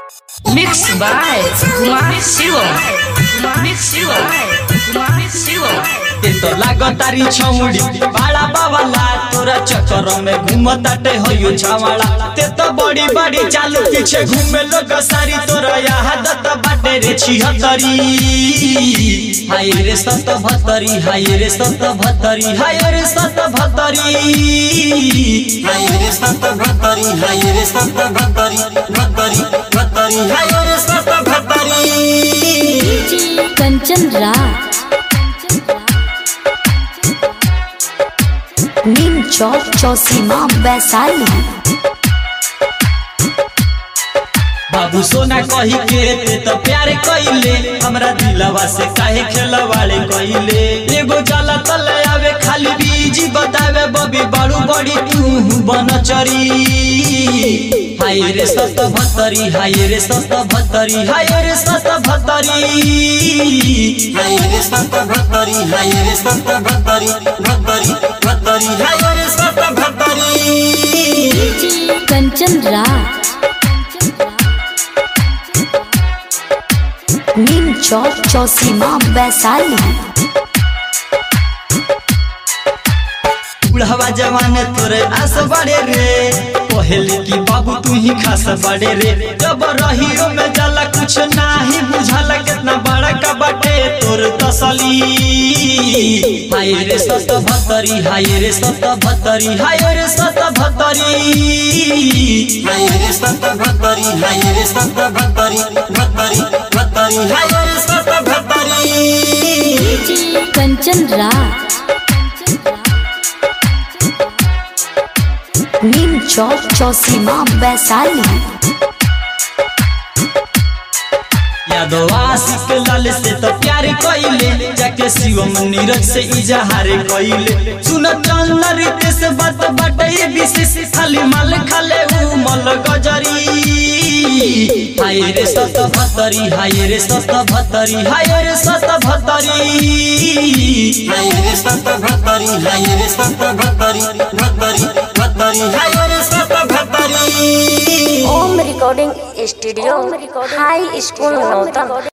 Mixed by Kumar Siwa. Mixed Siwa. Kumar Siwa. ते तो लागतारी छौड़ी बाड़ा बावाला तोरा चक्कर में घूमताटे होयो छावाड़ा ते तो बड़ी बड़ी चालू पीछे घूमे लोग सारी तोरा यादत बाटे रे छिहत्तरी हाय रे सत भत्तरी हाय रे सत भत्तरी हाय रे सत भत्तरी हाय रे सत भत्तरी हाय रे सत भत्तरी भत्तरी भत्तरी हाय रे सत भत्तरी कंचन राज नीम चौक चौसीमा वैशाली बाबू सोना कही के ते तो प्यार कइले हमरा दिलवा से काहे खेलवाड़े कइले एगो जाला तले आवे खाली बीजी बतावे बबी बाड़ू बड़ी तू बनचरी हाय रे सत भत्तरी हाय रे सत भत्तरी हाय रे सत भत्तरी हाय रे सत भत्तरी हाय रे सत भत्तरी भत्तरी भत्तरी हाय रे सत भत्तरी कंचन राज नीम चौक चौसीमा वैशाली बुढ़ावा जवान तोरे आस बड़े रे पहले की बाबू तू ही खास बड़े रे जब रहियो में जाला कुछ नाही बुझाला कितना बड़ा का बाटे तोर तसली हाय रे सत भत्तरी हाय रे सत भत्तरी हाय रे सत भत्तरी हाय रे सत भत्तरी हाय रे सत भत्तरी भत्तरी भत्तरी हाय रे सत भत्तरी कंचन राज नीम चौक चौसीमा वैशाली यादव आशिक लाल से तो प्यार कइले जाके शिवम नीरज से इजहार कइले सुन चल रीते से बात बाटे विशेष खाली माल खाले उ मल गजरी हाय रे सत भत्तरी हाय रे सत भत्तरी हाय रे सत भत्तरी हाय रे सत भत्तरी हाय रे सत भत्तरी भत्तरी भत्तरी हाय रे सत भत्तरी Om recording studio high school नौतन